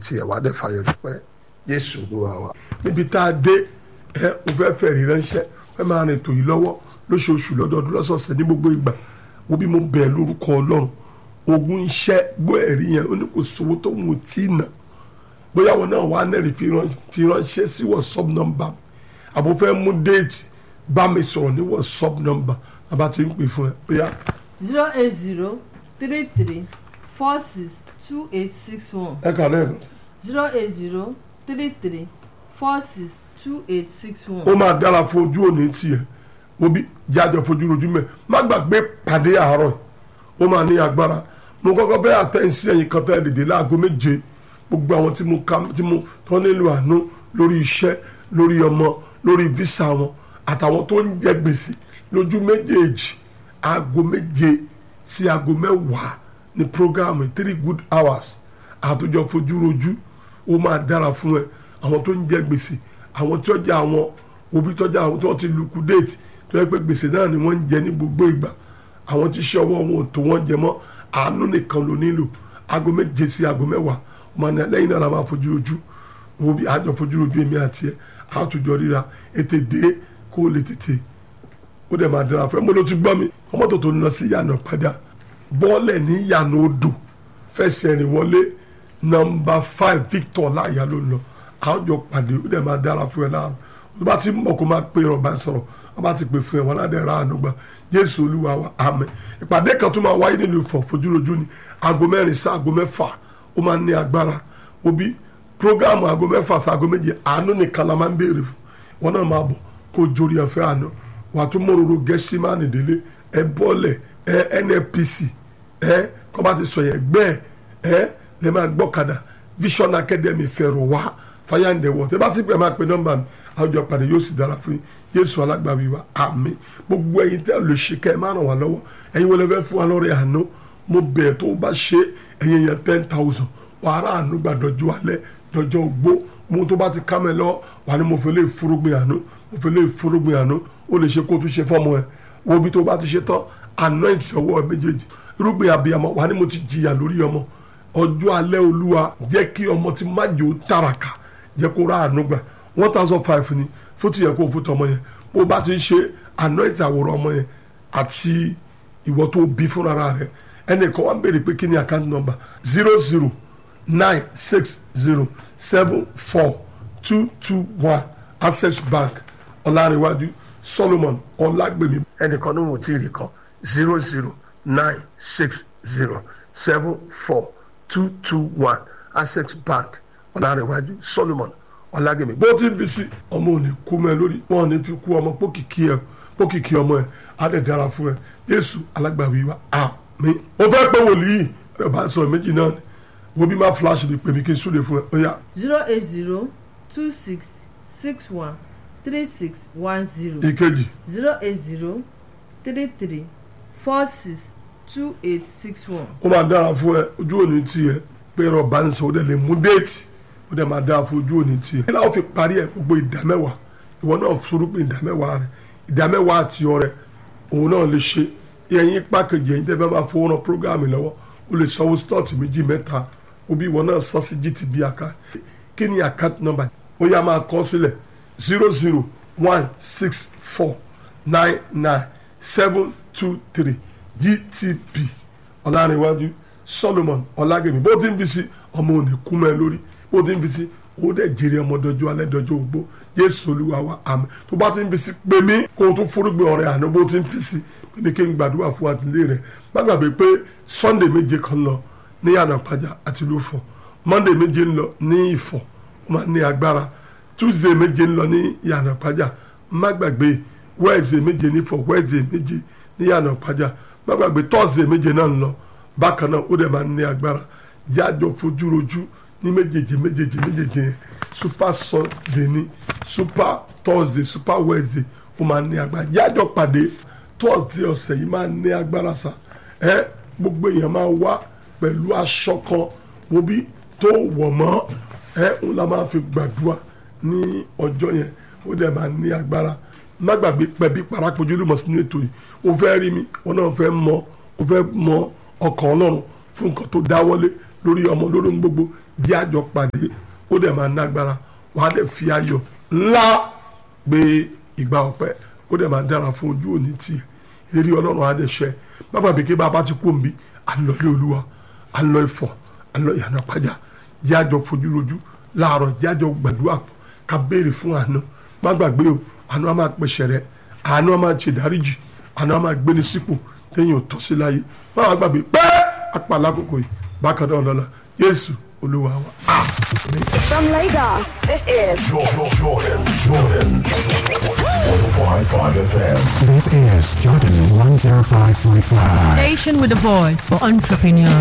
tiẹ̀ wá dẹ̀ fàyọ̀ dúpẹ́ jésù olúwa wa. níbi tá a dé ẹ o fẹ́ fẹ́ rí ránṣẹ́ fẹ́ máa rìn tòyí lọ́wọ́ lóṣooṣù lọ́dọọdún lọ́sọ̀ọ̀sẹ̀ ní gbogbo ìgbà wo bí mo bẹ̀ lórúkọ ọlọ́run ogun iṣẹ́ gbọ́ ẹ̀rí yẹn ó ní kò sówó tó mú tí nà bóyá wọn náà wà á nẹ́rìí fi ránṣẹ́ sí whatsapp number àbò fẹ́ mú déètì bá mi sọ̀rọ̀ ní whatsapp number bàbá ti ń pè fún ẹ bóyá zero eight zero three three four six two eight six one ẹ kà lẹ́ẹ̀kan zero eight zero three three four six two eight six one. ó máa dára fún ojú òní tiẹ̀ obi jájọ fojú rojú mẹ́ má gbàgbé pàdé àárọ̀ yìí ó máa ní agbára mo kọ́kọ́ fẹ́ àtẹ̀sí ẹ̀yìn kan tẹ́ dìde láago méje gbogbo àwọn tí mo ka tí mo tó nílò àánú lórí iṣẹ́ lórí ọmọ lórí visa wọn àtàwọn tó ń jẹ gbèsè lójú méjèèjì aago méje sí aago mẹ́wàá ní programme three good hours àtòjọ fojú rojú ó máa dára fún ẹ àwọn tó ń jẹ gbèsè àwọn tí wọ́n jẹ àwọn òbí tọ́jà àwọn tí wọ́n ti liquidate tó yẹ pé gbèsè náà ni wọ́n ń jẹ ní gbogbo ìgbà àwọn tí iṣẹ́ ọwọ́ wọn ò tó wọ́n jẹ mọ́ àánú nìkan ló nílò aago méje sí aago mẹ́wàá ọmọ ní lẹ́yìn náà la máa fojú rojú òbí àjọ fojú rojú èmi àti ẹ àtòjọ ríra ètè dé kó o lè tètè ó dẹ̀ máa dára fún ẹ mo ló ti gbọ́ mi ọmọ tó tó ń lọ sí yànnà padà bọ́ọ̀lẹ̀ ní yànnà odò fẹsẹ̀ rìn wọlé nọmba five victor láàyà ló ń lọ àjọ pàdé ó dẹ̀ máa dára fún ẹ láàrú tó bá ti mọ̀ kó máa pè ọba sọ̀rọ̀ wọ́n bá ti pè fún ẹ wọn ládẹ́ ra àánú gbà jésù olúwa wa àmín ìpàdé kan tó máa wáyé nílùú Ifọ̀ fojúrojú ni aago mẹ́rin sí aago mẹ́fà ó máa ní agbára òbí programu aago mẹ́fà sí aago méje àánú nìkan la máa ń béèrè fún wọn náà máa bọ̀ kó jórí ẹ̀fẹ́ àánú wàá tún mọ̀rọ̀rọ̀ gẹ́símánì délé ẹ bọ́ọ̀lẹ̀ ẹ nnpc ẹ kọ́ bá ti sọ yẹn gbẹ́ ẹ lè máa gbọ́kadà vision academy fẹ̀rọ̀ wá fàyàǹdẹ̀wọ̀ tẹ́ bá ti pẹ̀ máa pe nọ́mbà mi àwùjọ pàdé yóò sì dára fún yín jésù alágbàwí wa àmín gbogbo ẹ̀yin tẹ́ lè ṣe kẹ́ ẹ máa ràn wá lọ́wọ́ ẹ̀yin wọlé fẹ́ fún wa lọ́rẹ̀ àánú mo bẹ̀ tó o bá ṣe ẹ̀yin yẹn ten thousand wàá rà àánú gbà dọ́jú alẹ́ dọ́jọ́ ogbó mo tó bá ti ká mẹ́ lọ wà ní mo fẹ́ lè fúrúgbìn àánú mo fẹ́ lè fúrúgbìn àánú ó lè ṣe kó tún ṣe fọ́mọ ẹ̀ wo bí tó bá ti ṣe tán anoint ọwọ́ méjèèjì irúgbìn abiyamọ wà ní mo ti jìyà lórí ọmọ ọjọ́ alẹ́ olúwa jẹ́ kí ọmọ ti má jò tàràkà jẹ́ kó rà àánú gbà one thousand five ni fótó yẹ kó fótó ọmọ yẹn bó bá ti ń ṣe anoint àwòrán ọmọ yẹn àti ìwọ tó bí fúnra rẹ ẹnìkan wá ń béèrè pé kí ni account number zero zero nine six zero seven four two two one access bank ọlárẹ̀wájú solomon ọlágbèmí ẹnìkan ní mo ti rí kan zero zero nine six zero seven four two two one access bank ọlárẹ̀wájú solomon ọlágbèmí. bó ti ń fi sí ọmọ ò ní kú mọ́ ẹ lórí wọn ò ní fi kú ọmọ pókìkí ẹ pókìkí ọmọ ẹ á dẹ̀ dára fún ẹ yéésù alágbàwí wa àmín. ó fẹ́ pé wòlíì ẹ bá sọ méjì náà ni wo bí má flash lè pè mí kí n súre fún ẹ ó yá. zero eight zero two six six one three six one zero ìkejì zero eight zero three three four six two eight six one. ó máa dára fún ẹ ojú òní tiẹ̀ pé ẹ̀rọ bá ń sọ ó dẹ̀ lè mú déètì ó dẹ̀ máa dára fún ojú òní tiẹ̀. kí láwọn fi parí ẹ gbogbo ìdámẹ́wàá ìwọ náà forúpin ìdámẹ́wàá rẹ ìdámẹ́wàá àti ọrẹ òun náà lè ṣe ẹ̀yin pákejì ẹ̀yin tẹ́ fẹ́ máa fowó ran prógáàmù lọ́wọ́ ó lè sanwó slọ́ọ̀tì méjì mẹ́ta òbí ìwọ náà sọ sí gtb account kí ni account number ó yá máa kọ sílẹ̀ zero zero one six four nine nine seven two three gtb ọ̀làrìnwájú solomon ọ̀làgẹ̀mí bó ti ń fi sí ọmọ òní kú mẹ́ lórí bó ti ń fi sí ó dẹ̀ jèrè ọmọ dọjọ́ alẹ́ dọjọ́ ogbó jésù olúwa wa àmín tó bá ti ń fi sí pé mí kó o tún forúgbìn ọ̀rẹ́ àná bó ti ń fi sí pé ní kí n gbàdúrà fún àtìlẹ́ rẹ̀ má gbàgbé pé sunday méje kan lọ ní yànnà pàjá àti lófọ̀ monday méje ń lọ ní ìfọ̀ ó máa ní agbára tuesday méje ń lọ ní yànnà pàjá má gbàgbé wednesday méje nífọ̀ wednesday méje ní yànnà pàjá má gbàgbé thursday méje náà ń lọ bákan náà ó dẹ̀ máa ní agbára jájọ fojú rojú ní méjèèjì méjèèjì méjèèjì yẹn super sunday ní super thursday super wednesday ó máa ní agbára jájọ pàdé thursday ọ̀sẹ̀ yìí máa ní agbára sa ẹ gbogbo èèyàn máa wá pẹ̀lú aṣọ kan wo bí tó wọ̀ mọ́ ẹ ń la máa fi gbàdúrà ní ọjọ́ yẹn ó dẹ̀ máa ní agbára má gbàgbé pẹ̀bí parapojú lùmọ̀ sínú ètò yìí o fẹ́ rí mi wọn náà fẹ́ mọ o fẹ́ mọ ọkàn ọlọ́run fún nǹkan tó dáwọ́lé lórí ọmọ lórí ohun gbogbo jẹ́ àjọ pàdé ó dẹ̀ máa nágbára wàá dẹ̀ fi ayọ̀ ńlá gbé ìgbà ọpẹ́ ó dẹ̀ máa dára fún ojú òní tiẹ̀ ìlérí ọlọ́run á dẹ̀ ṣẹ bàbá bèké bá a bá ti kú òǹbí à ń lọ ilé olúwa à ń lọ ifọ̀ à ń lọ ìyànà pàjá jẹ́ àjọ fojú rojú láàárọ̀ jẹ́ àjọ gbàdúrà pọ̀ ká béèrè fún àánú má gbàgbé o àánú á máa pèsè rẹ àánú á máa ṣe dáríjì àánú á máa gbéni sípò téèyàn ò tọ́ sí láyé má wàá gbàgbé pé apàlà àkókò yìí bákan náà lọ́la Jésù olúwa wa. From Lagos, this is Jordan, Jordan, Jordan. 105.5 FM. This is Jordan 105.5. Station with a voice for entrepreneurs.